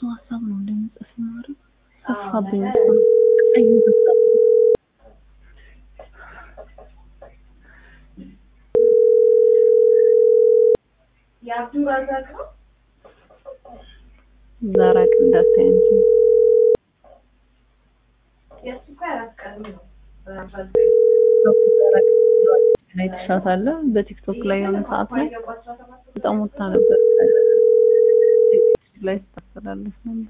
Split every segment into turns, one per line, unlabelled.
ሀሳብ ነው እንደምጽፍ ማድረግ ጠፋብኝ እኮ ቀዩ በዛብኝ። ዛራቅ እንዳታይ እንጂ ዛራቅ አይተሻታል? በቲክቶክ ላይ የሆነ ሰዓት ላይ በጣም ወጣ ነበር ላይ ስታስተላለፍ ነበር።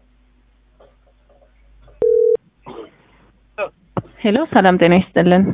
ሄሎ ሰላም ጤና ይስጥልን።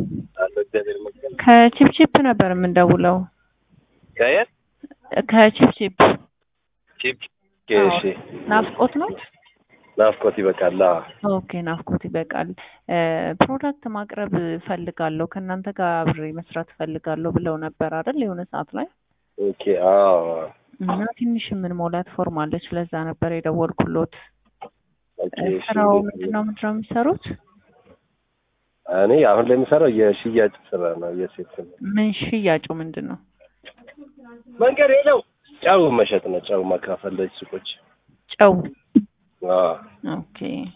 ከቺፕቺፕ ነበር የምንደውለው።
ከየት
ከቺፕቺፕ
ቺፕ?
አዎ።
እሺ፣
ናፍቆት ነው።
ናፍቆት ይበቃል። አዎ።
ኦኬ ናፍቆት ይበቃል። ፕሮዳክት ማቅረብ ፈልጋለሁ ከእናንተ ጋር አብሬ መስራት ፈልጋለሁ ብለው ነበር አይደል? የሆነ ሰዓት ላይ
ኦኬ። አዎ።
እና ትንሽ ምን ሞላት ፎርም አለች። ለዛ ነበር የደወልኩሎት።
ኦኬ። እሺ።
ስራው ምንድነው ምንድነው የሚሰሩት?
እኔ አሁን ላይ የምሰራው የሽያጭ ስራ ነው። የሴት ነው።
ምን ሽያጩ ምንድን ነው?
መንገድ የለው ጨው መሸጥ ነው። ጨው ማካፈል ለሱቆች።
ጨው።
አዎ።
ኦኬ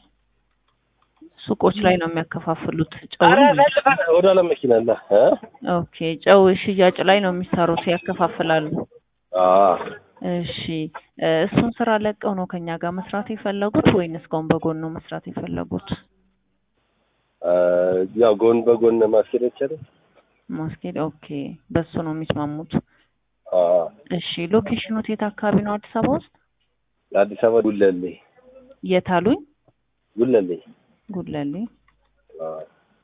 ሱቆች ላይ ነው የሚያከፋፍሉት ጨው።
ኧረ ሰልፈን ወደ ኋላ መኪና አለ እ
ኦኬ ጨው ሽያጭ ላይ ነው የሚሰሩት፣ ያከፋፍላሉ።
አዎ።
እሺ እ እሱን ስራ ለቀው ነው ከኛ ጋር መስራት የፈለጉት ወይንስ ጎን በጎን ነው መስራት የፈለጉት?
እ ያው ጎን በጎን ማስኬድ ይቻላል።
ማስኬድ ኦኬ፣ በሱ ነው የሚስማሙት።
አዎ።
እሺ ሎኬሽኑት የት አካባቢ ነው? አዲስ አበባ ውስጥ
አዲስ አበባ ጉለሌ
የት አሉኝ?
ጉለሌ።
ጉለሌ።
አዎ።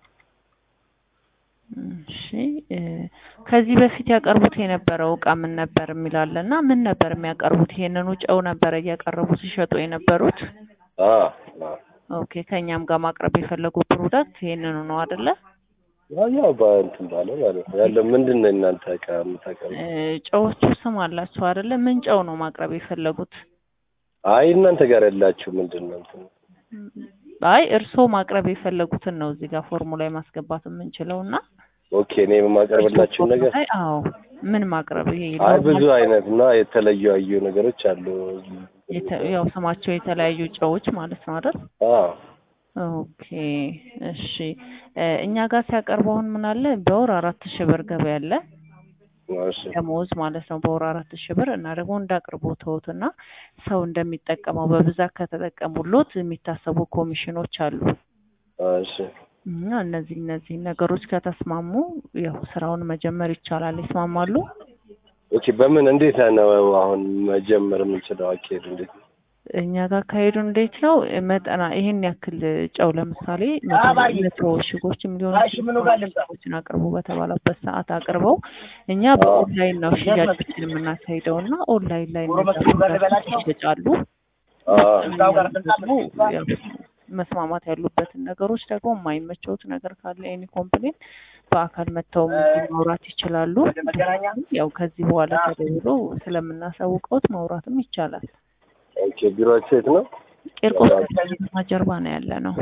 እሺ እ ከዚህ በፊት ያቀርቡት የነበረው እቃ ምን ነበር የሚላለ እና ምን ነበር የሚያቀርቡት? ይሄንኑ ጨው ነበረ እያቀረቡ ሲሸጡ የነበሩት?
አዎ። አዎ።
ኦኬ ከኛም ጋር ማቅረብ የፈለጉ ፕሮዳክት ይሄንኑ ነው አይደለ?
ያው ያው በእንትን ባለ ማለት ነው ያለው ምንድን ነው እናንተ እቃ የምታቀርቡ?
እ ጨዎቹ ስም አላቸው አይደለ? ምን ጨው ነው ማቅረብ የፈለጉት?
አይ እናንተ ጋር ያላችሁ ምንድን ነው እንትን
አይ እርስዎ ማቅረብ የፈለጉትን ነው እዚህ ጋር ፎርሙ ላይ ማስገባት የምንችለው እና
ኦኬ እኔ የማቀርብላችሁ ነገር
አይ አዎ ምን ማቅረብ ይሄ
አይ ብዙ አይነት እና የተለዩ አዩ ነገሮች አሉ።
የተ- ያው ስማቸው የተለያዩ ጨዎች ማለት ነው አይደል?
አዎ
ኦኬ እሺ እ እኛ ጋር ሲያቀርቡ አሁን ምን አለ በወር አራት ሺህ ብር ገበያ አለ
እሺ
ደሞዝ ማለት ነው በወር አራት ሺህ ብር እና ደግሞ እንዳቅርቦትዎት እና ሰው እንደሚጠቀመው በብዛት ከተጠቀሙሎት የሚታሰቡ ኮሚሽኖች አሉ
እሺ
እና እነዚህ እነዚህ ነገሮች ከተስማሙ ያው ስራውን መጀመር ይቻላል። ይስማማሉ?
ኦኬ በምን እንዴት ነው አሁን መጀመር የምንችለው አካሄዱ እንዴት ነው?
እኛ ጋር ካሄዱ እንዴት ነው መጠና ይሄን ያክል ጨው ለምሳሌ መቶ መቶ እሽጎችም ሊሆኑ እሽጎችን አቅርቡ በተባለበት ሰዓት አቅርበው እኛ በኦንላይን ነው ሽያጮችን የምናካሂደው እና ኦንላይን ላይ እነዛ ፕሮዳክቶች ይሸጫሉ።
አዎ
እኛም ደግሞ ያው መስማማት ያሉበትን ነገሮች ደግሞ የማይመቸውት ነገር ካለ ኤኒ ኮምፕሌን በአካል መጥተው ማውራት ይችላሉ። ያው ከዚህ በኋላ ተደውሎ ስለምናሳውቀውት ማውራትም ይቻላል።
ኦኬ ቢሮአችሁ የት ነው?
ቂርቆስ ከተማ ጀርባ ነው ያለ ነው።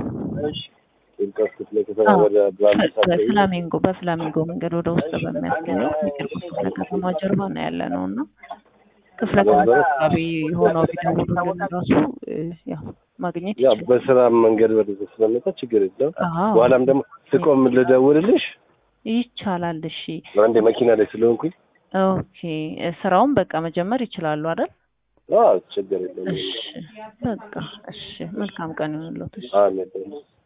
ቂርቆስ ክፍለ ከተማ ወደ ብራንድ
በፍላሚንጎ በፍላሚንጎ መንገድ ወደ ውስጥ በሚያስገኘው የቂርቆስ ክፍለ ከተማ ጀርባ ነው ያለ ነው እና ክፍለ ከተማ አካባቢ የሆነው ቢደውሉልን ራሱ እ ያው ማግኘት
ያው
ይችላል።
በስራ መንገድ ወደ ስለመጣ ችግር የለውም።
አዎ
በኋላም ደግሞ ስቆም ልደውልልሽ
ይቻላል። እሺ
አንዴ መኪና ላይ ስለሆንኩኝ
ኦኬ እ ስራውን በቃ መጀመር ይችላሉ አይደል?
አዎ ችግር የለውም።
እሺ በቃ እሺ መልካም ቀን ይሁንልዎት። እሺ
አሜን